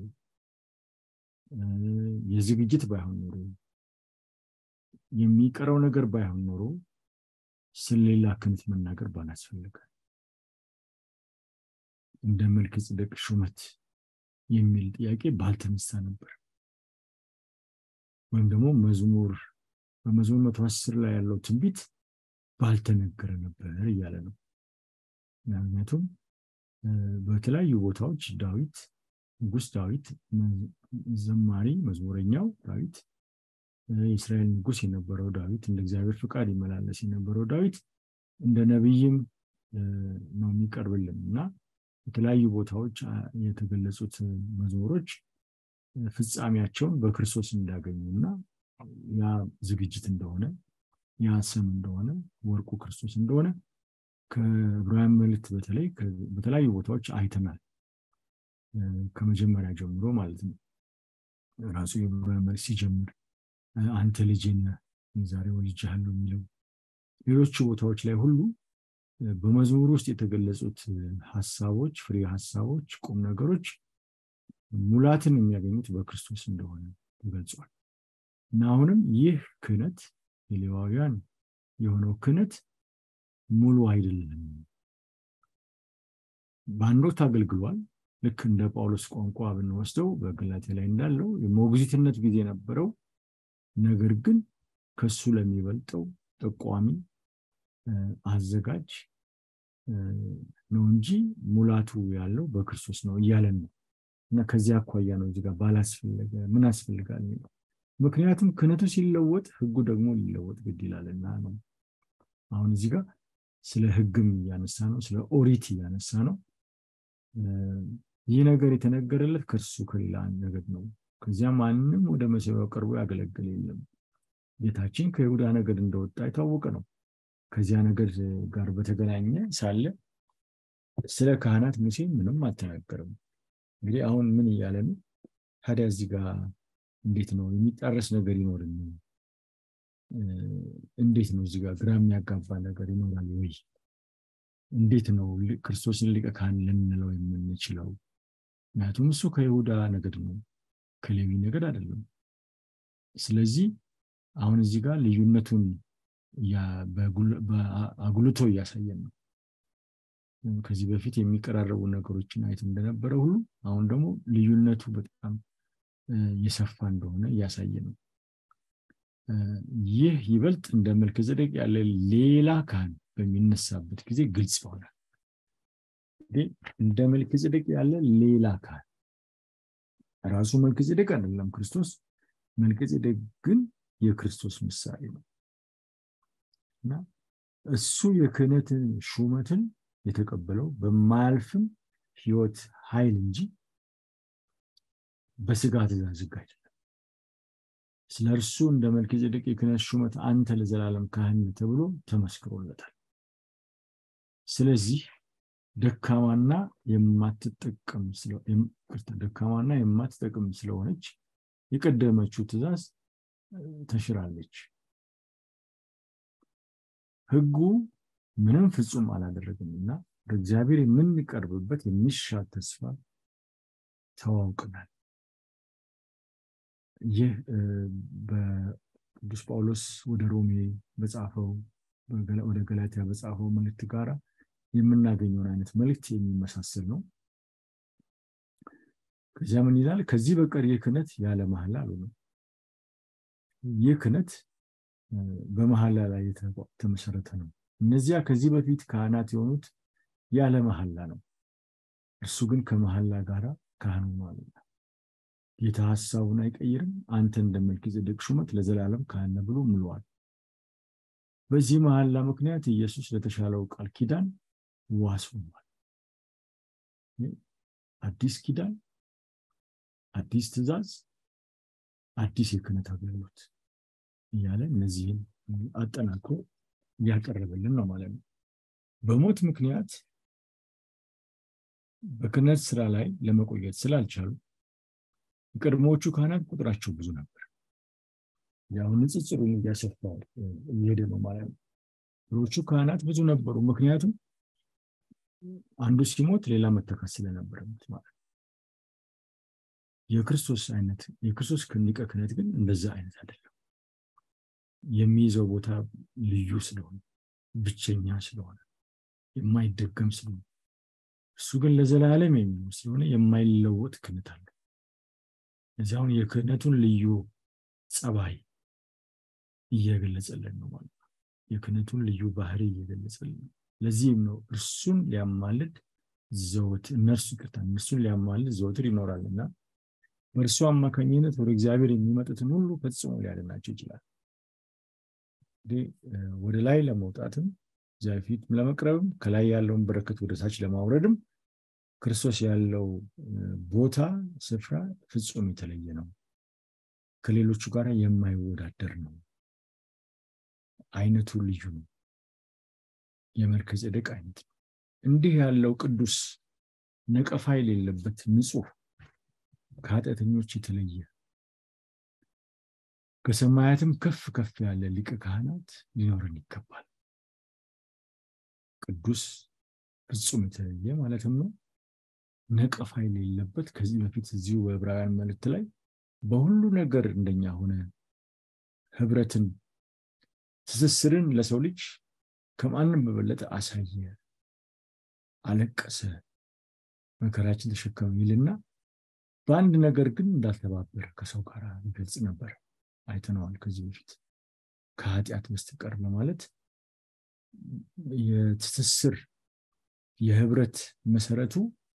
የዝግጅት ባይሆን ኖሮ የሚቀረው ነገር ባይሆን ኖሮ ስለሌላ ክህነት መናገር ባላስፈልጋል። እንደ መልከ ጼዴቅ ሹመት የሚል ጥያቄ ባልተነሳ ነበር። ወይም ደግሞ መዝሙር በመዝሙር መቶ አስር ላይ ያለው ትንቢት ባልተነገረ ነበር እያለ ነው። ምክንያቱም በተለያዩ ቦታዎች ዳዊት ንጉስ ዳዊት ዘማሪ መዝሙረኛው ዳዊት የእስራኤል ንጉስ የነበረው ዳዊት እንደ እግዚአብሔር ፍቃድ ይመላለስ የነበረው ዳዊት እንደ ነቢይም ነው የሚቀርብልን እና የተለያዩ ቦታዎች የተገለጹት መዝሙሮች ፍጻሜያቸውን በክርስቶስ እንዳገኙ እና ያ ዝግጅት እንደሆነ ያ ስም እንደሆነ ወርቁ ክርስቶስ እንደሆነ ከዕብራውያን መልእክት በተለይ በተለያዩ ቦታዎች አይተናል። ከመጀመሪያ ጀምሮ ማለት ነው። ራሱ የዕብራውያን መልእክት ሲጀምር አንተ ልጄ ነህ ዛሬ ወልጄሃለሁ የሚለው ሌሎቹ ቦታዎች ላይ ሁሉ በመዝሙር ውስጥ የተገለጹት ሀሳቦች፣ ፍሬ ሀሳቦች፣ ቁም ነገሮች ሙላትን የሚያገኙት በክርስቶስ እንደሆነ ተገልጿል እና አሁንም ይህ ክህነት የሌዋውያን የሆነው ክህነት ሙሉ አይደለም። በአንድ ወቅት አገልግሏል። ልክ እንደ ጳውሎስ ቋንቋ ብንወስደው በገላትያ ላይ እንዳለው የሞግዚትነት ጊዜ ነበረው። ነገር ግን ከሱ ለሚበልጠው ጠቋሚ አዘጋጅ ነው እንጂ ሙላቱ ያለው በክርስቶስ ነው እያለን ነው እና ከዚህ አኳያ ነው እዚጋ ባላስፈለገ ምን አስፈልጋል የሚለው ምክንያቱም ክህነቱ ሲለወጥ ህጉ ደግሞ ሊለወጥ ግድ ይላልና ነው። አሁን እዚህ ጋር ስለ ህግም እያነሳ ነው፣ ስለ ኦሪት እያነሳ ነው። ይህ ነገር የተነገረለት ከእርሱ ከሌላ ነገድ ነው። ከዚያ ማንም ወደ መሰዊያው ቀርቦ ያገለግል የለም። ጌታችን ከይሁዳ ነገድ እንደወጣ የታወቀ ነው። ከዚያ ነገድ ጋር በተገናኘ ሳለ ስለ ካህናት ሙሴ ምንም አልተናገርም። እንግዲህ አሁን ምን እያለ ነው ታዲያ? እዚህ ጋር እንዴት ነው የሚጣረስ ነገር ይኖርን? እንዴት ነው እዚህ ጋር ግራ የሚያጋባ ነገር ይኖራል ወይ? እንዴት ነው ክርስቶስን ሊቀ ካህን ልንለው የምንችለው? ምክንያቱም እሱ ከይሁዳ ነገድ ነው፣ ከሌዊ ነገድ አይደለም። ስለዚህ አሁን እዚህ ጋር ልዩነቱን አጉልቶ እያሳየን ነው። ከዚህ በፊት የሚቀራረቡ ነገሮችን አይት እንደነበረ ሁሉ አሁን ደግሞ ልዩነቱ በጣም የሰፋ እንደሆነ እያሳየ ነው። ይህ ይበልጥ እንደ መልከ ጼዴቅ ያለ ሌላ ካህን በሚነሳበት ጊዜ ግልጽ ይሆናል። እንደ መልከ ጼዴቅ ያለ ሌላ ካህን ራሱ መልከ ጼዴቅ አይደለም ክርስቶስ። መልከ ጼዴቅ ግን የክርስቶስ ምሳሌ ነው እና እሱ የክህነትን ሹመትን የተቀበለው በማያልፍም ህይወት ኃይል እንጂ በስጋ ትእዛዝ ህግ አይደለም። ስለ እርሱ እንደ መልከ ጼዴቅ የክህነት ሹመት አንተ ለዘላለም ካህን ተብሎ ተመስክሮለታል። ስለዚህ ደካማና የማትጠቀም ደካማና የማትጠቅም ስለሆነች የቀደመችው ትእዛዝ ተሽራለች። ህጉ ምንም ፍጹም አላደረግም እና በእግዚአብሔር የምንቀርብበት የሚሻል ተስፋ ተዋውቅናል። ይህ በቅዱስ ጳውሎስ ወደ ሮሜ በጻፈው ወደ ገላትያ በጻፈው መልእክት ጋር የምናገኘውን አይነት መልእክት የሚመሳሰል ነው። ከዚያ ምን ይላል? ከዚህ በቀር ይህ ክህነት ያለ መሐላ አሉ ነው። ይህ ክህነት በመሐላ ላይ የተመሰረተ ነው። እነዚያ ከዚህ በፊት ካህናት የሆኑት ያለ መሐላ ነው። እርሱ ግን ከመሐላ ጋር ካህን ሆኗልና ጌታ ሀሳቡን አይቀይርም። አንተ እንደ መልከ ጼዴቅ ሹመት ለዘላለም ካህን ነህ ብሎ ምሏል። በዚህ መሐላ ምክንያት ኢየሱስ ለተሻለው ቃል ኪዳን ዋስ ሆኗል። አዲስ ኪዳን፣ አዲስ ትእዛዝ፣ አዲስ የክህነት አገልግሎት እያለ እነዚህን አጠናክሮ እያቀረበልን ነው ማለት ነው። በሞት ምክንያት በክህነት ስራ ላይ ለመቆየት ስላልቻሉ የቀድሞዎቹ ካህናት ቁጥራቸው ብዙ ነበር። ያው ንጽጽሩን እያሰፋ እየሄደ ነው ማለት ነው። ድሮቹ ካህናት ብዙ ነበሩ፣ ምክንያቱም አንዱ ሲሞት ሌላ መተካት ስለነበረበት ማለት ነው። የክርስቶስ አይነት የክርስቶስ ሊቀ ክህነት ግን እንደዛ አይነት አይደለም። የሚይዘው ቦታ ልዩ ስለሆነ ብቸኛ ስለሆነ የማይደገም ስለሆነ እሱ ግን ለዘላለም የሚኖር ስለሆነ የማይለወጥ ክህነት አለ። እዚያውን የክህነቱን ልዩ ጸባይ እየገለጸልን ነው ማለት ነው። የክህነቱን ልዩ ባህሪ እየገለጸልን ነው። ለዚህም ነው እርሱን ሊያማልድ ዘወትር እነርሱ ይቅርታ እነርሱን ሊያማልድ ዘወትር ይኖራል እና በእርሱ አማካኝነት ወደ እግዚአብሔር የሚመጡትን ሁሉ ፈጽሞ ሊያድናቸው ይችላል። እንግዲህ ወደ ላይ ለመውጣትም እግዚአብሔር ፊት ለመቅረብም ከላይ ያለውን በረከት ወደ ታች ለማውረድም ክርስቶስ ያለው ቦታ ስፍራ ፍጹም የተለየ ነው። ከሌሎቹ ጋር የማይወዳደር ነው። አይነቱ ልዩ ነው። የመልከ ጼዴቅ አይነት ነው። እንዲህ ያለው ቅዱስ ነቀፋ የሌለበት ንጹሕ ከኃጢአተኞች የተለየ ከሰማያትም ከፍ ከፍ ያለ ሊቀ ካህናት ሊኖርን ይገባል። ቅዱስ ፍጹም የተለየ ማለትም ነው። ነቀፋ የሌለበት ከዚህ በፊት እዚሁ በዕብራውያን መልእክት ላይ በሁሉ ነገር እንደኛ ሆነ ህብረትን፣ ትስስርን ለሰው ልጅ ከማንም በበለጠ አሳየ፣ አለቀሰ፣ መከራችን ተሸከመ ይልና በአንድ ነገር ግን እንዳልተባበረ ከሰው ጋር ይገልጽ ነበር። አይተነዋል ከዚህ በፊት ከኃጢአት በስተቀር በማለት የትስስር የህብረት መሰረቱ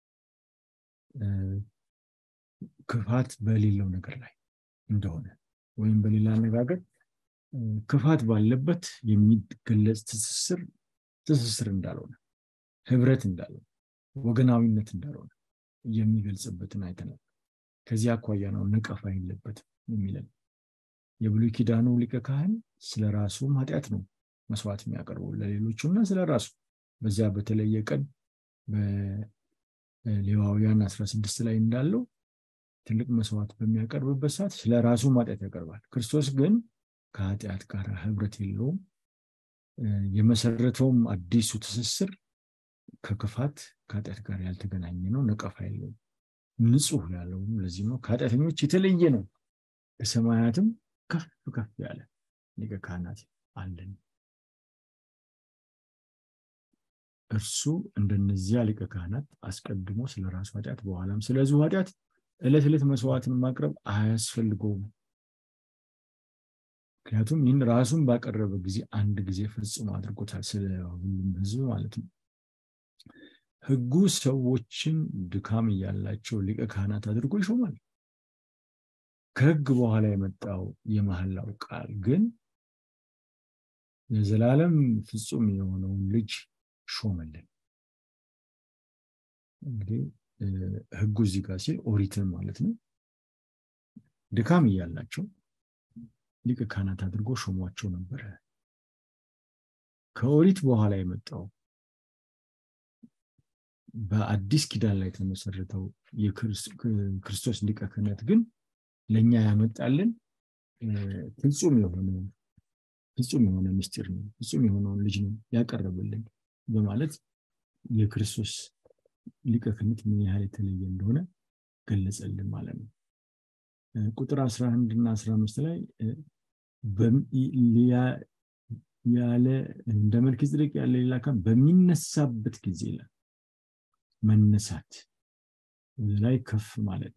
ክፋት በሌለው ነገር ላይ እንደሆነ ወይም በሌላ አነጋገር ክፋት ባለበት የሚገለጽ ትስስር ትስስር እንዳልሆነ ህብረት እንዳልሆነ ወገናዊነት እንዳልሆነ የሚገልጽበትን አይተናል። ከዚህ አኳያ ነው ነቀፋ የለበትም የሚለን። የብሉይ ኪዳኑ ሊቀ ካህን ስለ ራሱም ኃጢአት ነው መስዋዕት የሚያቀርበው ለሌሎቹ እና ስለ ራሱ በዚያ በተለየ ቀን በሌዋውያን 16 ላይ እንዳለው ትልቅ መስዋዕት በሚያቀርብበት ሰዓት ስለ ራሱ ኃጢአት ያቀርባል። ክርስቶስ ግን ከኃጢአት ጋር ህብረት የለውም። የመሰረተውም አዲሱ ትስስር ከክፋት ከኃጢአት ጋር ያልተገናኘ ነው። ነቀፋ የለውም። ንጹህ ያለውም ለዚህ ነው። ከኃጢአተኞች የተለየ ነው። ከሰማያትም ከፍ ከፍ ያለ ሊቀ ካህናት አለን። እርሱ እንደነዚያ ሊቀ ካህናት አስቀድሞ ስለ ራሱ ኃጢአት በኋላም ስለዚሁ ኃጢአት ዕለት ዕለት መስዋዕትን ማቅረብ አያስፈልገውም። ምክንያቱም ይህን ራሱን ባቀረበ ጊዜ አንድ ጊዜ ፈጽሞ አድርጎታል፣ ስለ ሁሉም ህዝብ ማለት ነው። ህጉ ሰዎችን ድካም እያላቸው ሊቀ ካህናት አድርጎ ይሾማል። ከህግ በኋላ የመጣው የመሐላው ቃል ግን የዘላለም ፍጹም የሆነውን ልጅ ሾመልን። እንግዲህ ህጉ እዚህ ጋር ሲል ኦሪትን ማለት ነው። ድካም እያላቸው ሊቀ ካህናት አድርጎ ሾሟቸው ነበረ። ከኦሪት በኋላ የመጣው በአዲስ ኪዳን ላይ የተመሰረተው የክርስቶስ ሊቀ ክህነት ግን ለእኛ ያመጣልን ፍጹም የሆነ ፍጹም የሆነ ምስጢር ነው። ፍጹም የሆነውን ልጅ ነው ያቀረበልን በማለት የክርስቶስ ሊቀ ክህነት ምን ያህል የተለየ እንደሆነ ገለጸልን ማለት ነው። ቁጥር 11 እና 15 ላይ ያለ እንደ መልክ ጽድቅ ያለ ሌላ ካህን በሚነሳበት ጊዜ ይላል መነሳት ወደ ላይ ከፍ ማለት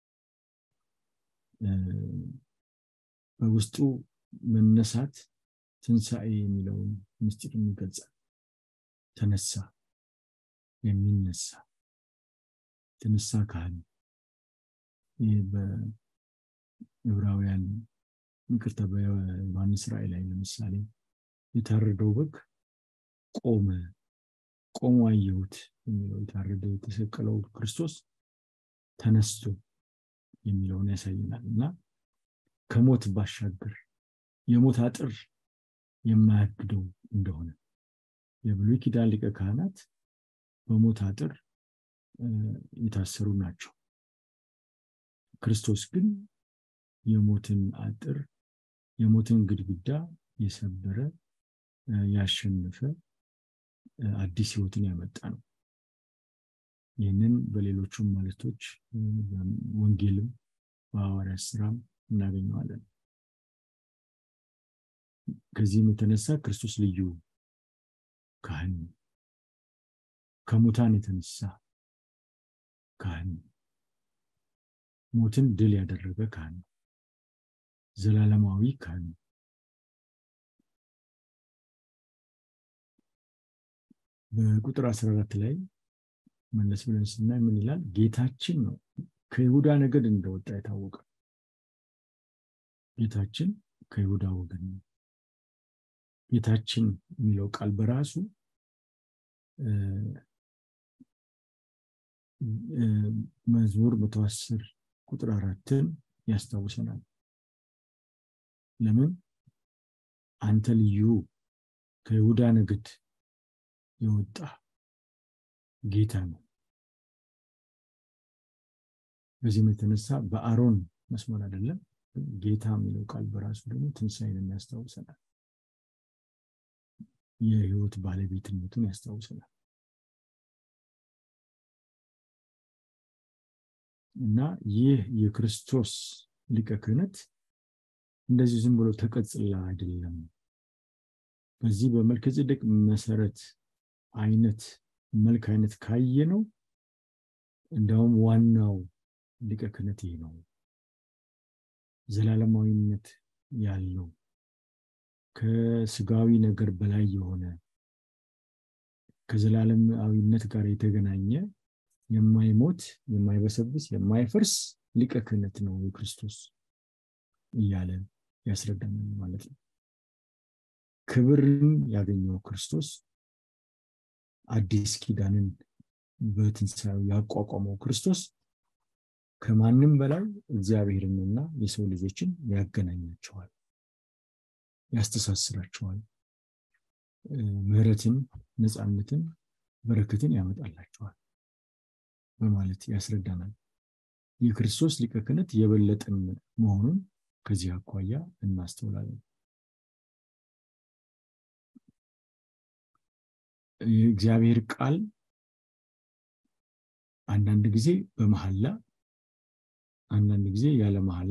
በውስጡ መነሳት ትንሣኤ የሚለውን ምስጢር ይገልጻል። ተነሳ፣ የሚነሳ ተነሳ ካህን ይህ በዕብራውያን ይቅርታ፣ በዮሐንስ ራእይ ላይ ለምሳሌ የታረደው በግ ቆመ፣ ቆሞ አየሁት የሚለው የታረደ የተሰቀለው ክርስቶስ ተነስቶ የሚለውን ያሳየናል እና ከሞት ባሻገር የሞት አጥር የማያግደው እንደሆነ የብሉይ ኪዳን ሊቀ ካህናት በሞት አጥር የታሰሩ ናቸው። ክርስቶስ ግን የሞትን አጥር የሞትን ግድግዳ የሰበረ ያሸነፈ አዲስ ህይወትን ያመጣ ነው። ይህንን በሌሎቹም መልእክቶች ወንጌልም በሐዋርያት ስራም እናገኘዋለን። ከዚህም የተነሳ ክርስቶስ ልዩ ካህን ነው። ከሙታን የተነሳ ካህን ነው። ሞትን ድል ያደረገ ካህን ነው። ዘላለማዊ ካህን ነው። በቁጥር 14 ላይ መለስ ብለን ስናይ ምን ይላል? ጌታችን ነው ከይሁዳ ነገድ እንደወጣ የታወቀ ጌታችን ከይሁዳ ወገን ነው። ጌታችን የሚለው ቃል በራሱ መዝሙር መቶ አስር ቁጥር አራትን ያስታውሰናል። ለምን አንተ ልዩ ከይሁዳ ነገድ የወጣ ጌታ ነው። በዚህም የተነሳ በአሮን መስመር አይደለም ጌታ የሚለው ቃል በራሱ ደግሞ ትንሣኤን ያስታውሰናል። የህይወት ባለቤትነቱን ያስታውሰናል እና ይህ የክርስቶስ ሊቀ ክህነት እንደዚህ ዝም ብሎ ተቀጽላ አይደለም። በዚህ በመልከ ጼዴቅ መሰረት አይነት መልክ አይነት ካየ ነው እንዲያውም ዋናው ሊቀ ክህነት ይህ ነው። ዘላለማዊነት ያለው ከስጋዊ ነገር በላይ የሆነ ከዘላለማዊነት ጋር የተገናኘ የማይሞት የማይበሰብስ የማይፈርስ ሊቀ ክህነት ነው የክርስቶስ እያለ ያስረዳናል ማለት ነው። ክብርን ያገኘው ክርስቶስ አዲስ ኪዳንን በትንሣኤው ያቋቋመው ክርስቶስ ከማንም በላይ እግዚአብሔርንና የሰው ልጆችን ያገናኛቸዋል፣ ያስተሳስራቸዋል፣ ምሕረትን፣ ነፃነትን፣ በረከትን ያመጣላቸዋል በማለት ያስረዳናል። የክርስቶስ ሊቀ ክህነት የበለጠን መሆኑን ከዚህ አኳያ እናስተውላለን። የእግዚአብሔር ቃል አንዳንድ ጊዜ በመሐላ አንዳንድ ጊዜ ያለ መሐላ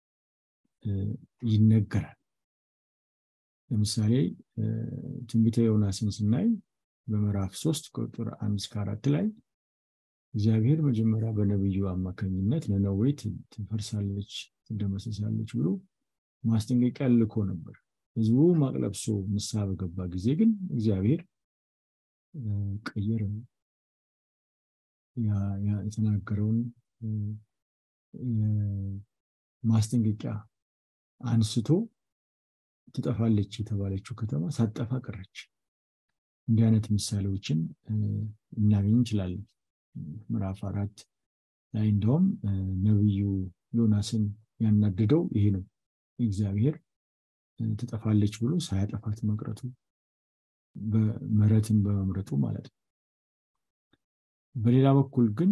ይነገራል። ለምሳሌ ትንቢተ ዮናስን ስናይ በምዕራፍ ሶስት ቁጥር አንድ እስከ አራት ላይ እግዚአብሔር መጀመሪያ በነቢዩ አማካኝነት ነነዌ ትፈርሳለች፣ ትደመሰሳለች ብሎ ማስጠንቀቂያ ልኮ ነበር። ህዝቡ ማቅ ለብሶ ንስሐ በገባ ጊዜ ግን እግዚአብሔር ቀየረ። የተናገረውን ማስጠንቀቂያ አንስቶ ትጠፋለች የተባለችው ከተማ ሳጠፋ ቀረች። እንዲህ አይነት ምሳሌዎችን እናገኝ እንችላለን። ምዕራፍ አራት ላይ እንደውም ነቢዩ ዮናስን ያናደደው ይሄ ነው። እግዚአብሔር ትጠፋለች ብሎ ሳያጠፋት መቅረቱ ምሕረትን በመምረጡ ማለት ነው። በሌላ በኩል ግን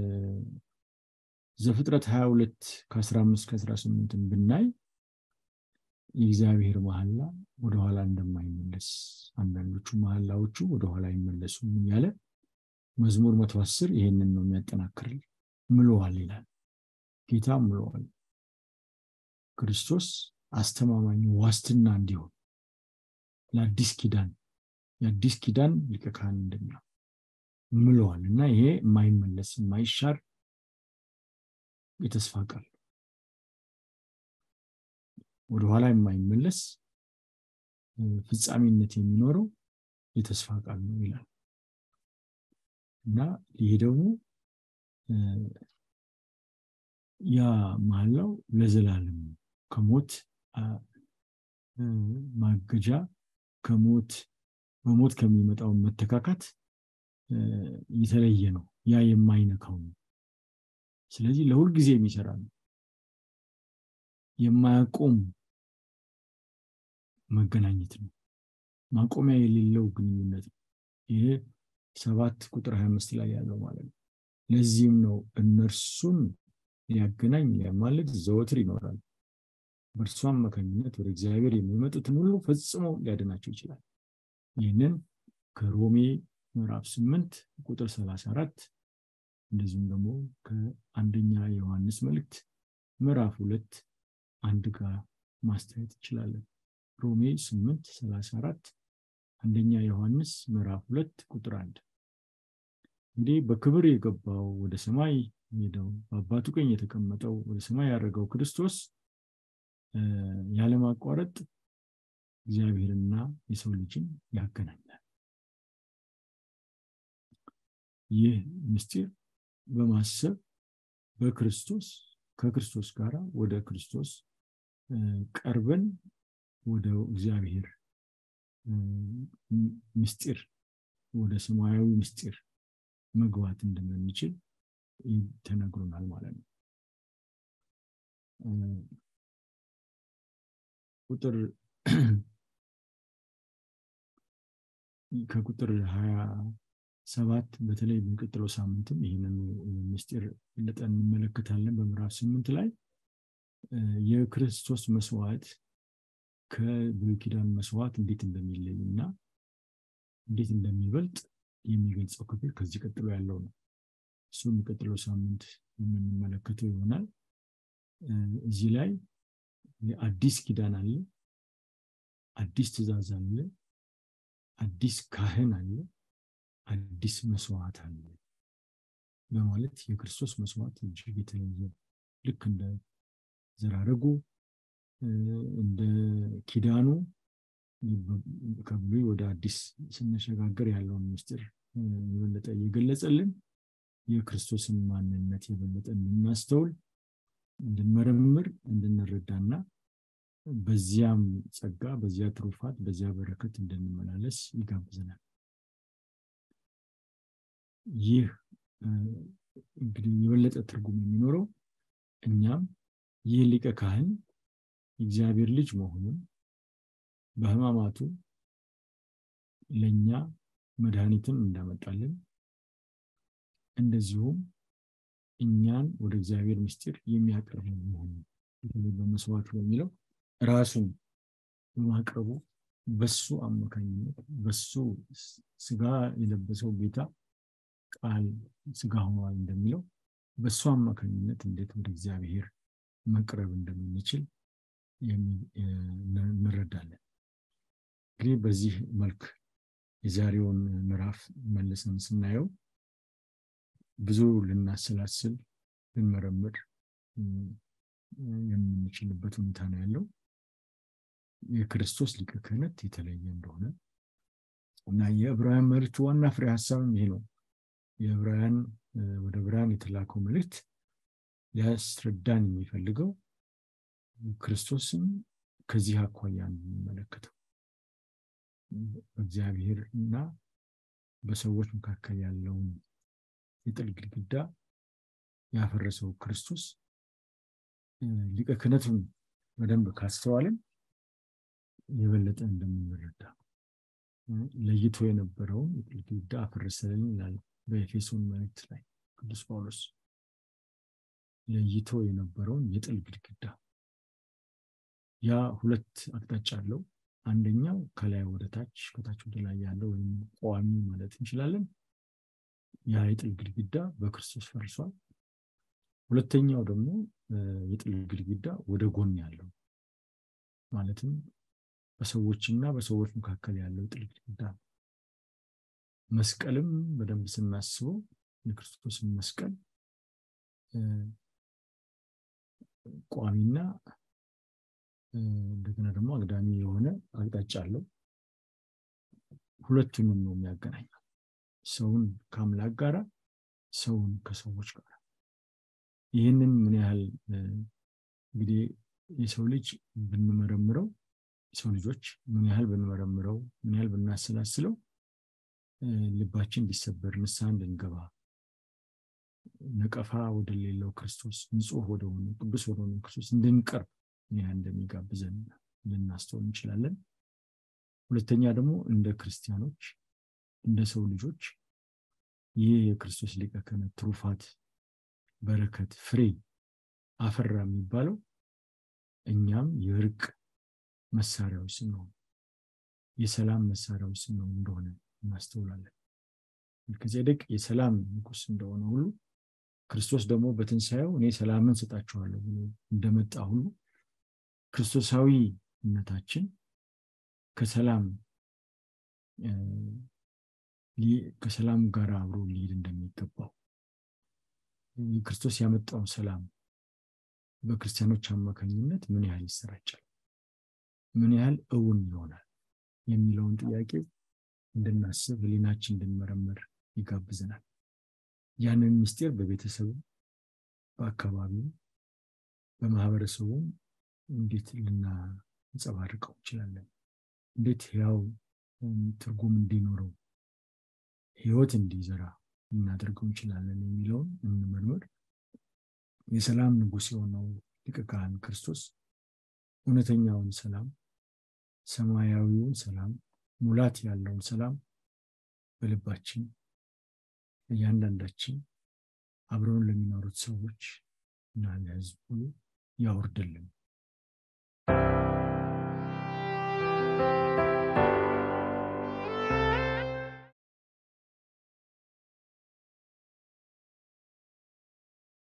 ዘፍጥረት 22 ከ15 ከ18 ብናይ የእግዚአብሔር መሐላ ወደኋላ እንደማይመለስ አንዳንዶቹ መሐላዎቹ ወደኋላ አይመለሱም እያለ መዝሙር መቶ አስር ይሄንን ነው የሚያጠናክርል ምሎዋል ይላል። ጌታ ምሎዋል። ክርስቶስ አስተማማኝ ዋስትና እንዲሆን ለአዲስ ኪዳን የአዲስ ኪዳን ሊቀ ካህን እንደሚሆን ምለዋል እና ይሄ የማይመለስ የማይሻር የተስፋ ቃል ወደኋላ የማይመለስ ፍጻሜነት የሚኖረው የተስፋ ቃል ነው ይላል እና ይሄ ደግሞ ያ መሐላው ለዘላለም ከሞት ማገጃ ከሞት በሞት ከሚመጣው መተካካት የተለየ ነው። ያ የማይነካው ነው። ስለዚህ ለሁል ጊዜ የሚሰራ ነው። የማያቆም መገናኘት ነው። ማቆሚያ የሌለው ግንኙነት ነው። ይሄ ሰባት ቁጥር 25 ላይ ያለው ማለት ነው። ለዚህም ነው እነርሱን ሊያገናኝ ሊያማልድ ዘወትር ይኖራል። በእርሱ አማካኝነት ወደ እግዚአብሔር የሚመጡትን ሁሉ ፈጽሞ ሊያድናቸው ይችላል። ይህንን ከሮሜ ምዕራፍ 8 ቁጥር 34 እንደዚሁም ደግሞ ከአንደኛ ዮሐንስ መልእክት ምዕራፍ ሁለት አንድ ጋር ማስተያየት እንችላለን። ሮሜ 8 34 አንደኛ ዮሐንስ ምዕራፍ ሁለት ቁጥር አንድ እንግዲህ በክብር የገባው ወደ ሰማይ ሄደው በአባቱ ቀኝ የተቀመጠው ወደ ሰማይ ያደረገው ክርስቶስ ያለማቋረጥ እግዚአብሔርና የሰው ልጅን ያገናኛል። ይህ ምስጢር በማሰብ በክርስቶስ ከክርስቶስ ጋር ወደ ክርስቶስ ቀርበን ወደ እግዚአብሔር ምስጢር ወደ ሰማያዊ ምስጢር መግባት እንደምንችል ተነግሮናል ማለት ነው። ቁጥር ከቁጥር ሀያ ሰባት በተለይ የሚቀጥለው ሳምንትም ይህንን ምስጢር ለጠን እንመለከታለን። በምዕራፍ ስምንት ላይ የክርስቶስ መስዋዕት ከብሉይ ኪዳን መስዋዕት እንዴት እንደሚለይ እና እንዴት እንደሚበልጥ የሚገልጸው ክፍል ከዚህ ቀጥሎ ያለው ነው። እሱ የሚቀጥለው ሳምንት የምንመለከተው ይሆናል። እዚህ ላይ አዲስ ኪዳን አለ፣ አዲስ ትእዛዝ አለ፣ አዲስ ካህን አለ፣ አዲስ መስዋዕት አለ በማለት የክርስቶስ መስዋዕት እጅግ የተለየ ልክ እንደ ዘራረጉ እንደ ኪዳኑ ከብሉይ ወደ አዲስ ስንሸጋገር ያለውን ምስጢር የበለጠ እየገለጸልን የክርስቶስን ማንነት የበለጠ እንድናስተውል እንድንመረምር እንድንረዳና በዚያም ጸጋ በዚያ ትሩፋት በዚያ በረከት እንድንመላለስ ይጋብዘናል። ይህ እንግዲህ የበለጠ ትርጉም የሚኖረው እኛም ይህ ሊቀ ካህን የእግዚአብሔር ልጅ መሆኑን በሕማማቱ ለእኛ መድኃኒትን እንዳመጣልን እንደዚሁም እኛን ወደ እግዚአብሔር ምስጢር የሚያቀርብ መሆኑ በመስዋዕት በሚለው ራሱን በማቅረቡ በሱ አማካኝነት በሱ ስጋ የለበሰው ጌታ ቃል ስጋ ሆኗል እንደሚለው በሱ አማካኝነት እንዴት ወደ እግዚአብሔር መቅረብ እንደምንችል እንረዳለን። እንግዲህ በዚህ መልክ የዛሬውን ምዕራፍ መልሰን ስናየው ብዙ ልናሰላስል ልንመረምር የምንችልበት ሁኔታ ነው ያለው። የክርስቶስ ሊቀ ክህነት የተለየ እንደሆነ እና የዕብራውያን መልእክት ዋና ፍሬ ሀሳብም ይሄ ነው። የዕብራውያን ወደ ዕብራውያን የተላከው መልእክት ሊያስረዳን የሚፈልገው ክርስቶስን ከዚህ አኳያ እንመለከተው በእግዚአብሔር እና በሰዎች መካከል ያለውን የጥል ግድግዳ ያፈረሰው ክርስቶስ ሊቀ ክህነቱን በደንብ ካስተዋልን የበለጠ እንደምንረዳ ለይቶ የነበረውን የጥል ግድግዳ አፈረሰልን ይላል በኤፌሶን መልእክት ላይ ቅዱስ ጳውሎስ ለይቶ የነበረውን የጥል ግድግዳ ያ ሁለት አቅጣጫ አለው። አንደኛው ከላይ ወደ ታች ከታች ወደ ላይ ያለው ወይም ቋሚ ማለት እንችላለን። ያ የጥል ግድግዳ በክርስቶስ ፈርሷል። ሁለተኛው ደግሞ የጥል ግድግዳ ወደ ጎን ያለው ማለትም በሰዎችና በሰዎች መካከል ያለው የጥል ግድግዳ መስቀልም በደንብ ስናስበው የክርስቶስን መስቀል ቋሚና እንደገና ደግሞ አግዳሚ የሆነ አቅጣጫ አለው። ሁለቱንም ነው የሚያገናኘው፣ ሰውን ከአምላክ ጋራ፣ ሰውን ከሰዎች ጋር። ይህንን ምን ያህል እንግዲህ የሰው ልጅ ብንመረምረው የሰው ልጆች ምን ያህል ብንመረምረው ምን ያህል ብናሰላስለው ልባችን እንዲሰበር ንስሐ እንድንገባ ነቀፋ ወደሌለው ክርስቶስ ንጹሕ ወደሆነ ቅዱስ ወደሆነ ክርስቶስ እንድንቀርብ ምን ያህል እንደሚጋብዘን ልናስተውል እንችላለን። ሁለተኛ ደግሞ እንደ ክርስቲያኖች እንደ ሰው ልጆች ይህ የክርስቶስ ሊቀ ክህነት ትሩፋት፣ በረከት፣ ፍሬ አፈራ የሚባለው እኛም የእርቅ መሳሪያዎች ስንሆን የሰላም መሳሪያዎች ስንሆን እንደሆነ እናስተውላለን። መልከጼዴቅ የሰላም ንጉሥ እንደሆነ ሁሉ ክርስቶስ ደግሞ በትንሣኤው እኔ ሰላምን ሰጣችኋለሁ ብሎ እንደመጣ ሁሉ ክርስቶሳዊነታችን ከሰላም ከሰላም ጋር አብሮ ሊሄድ እንደሚገባው ክርስቶስ ያመጣው ሰላም በክርስቲያኖች አማካኝነት ምን ያህል ይሰራጫል፣ ምን ያህል እውን ይሆናል የሚለውን ጥያቄ እንድናስብ ህሊናችን እንድንመረምር ይጋብዘናል። ያንን ምስጢር በቤተሰቡ፣ በአካባቢው፣ በማህበረሰቡም እንዴት ልናንጸባርቀው እንችላለን? እንዴት ያው ትርጉም እንዲኖረው ህይወት እንዲዘራ ልናደርገው እንችላለን የሚለውን እንመርምር። የሰላም ንጉሥ የሆነው ሊቀ ካህን ክርስቶስ እውነተኛውን ሰላም፣ ሰማያዊውን ሰላም፣ ሙላት ያለውን ሰላም በልባችን እያንዳንዳችን አብረውን ለሚኖሩት ሰዎች እና ለህዝብ ሁሉ ያወርድልን።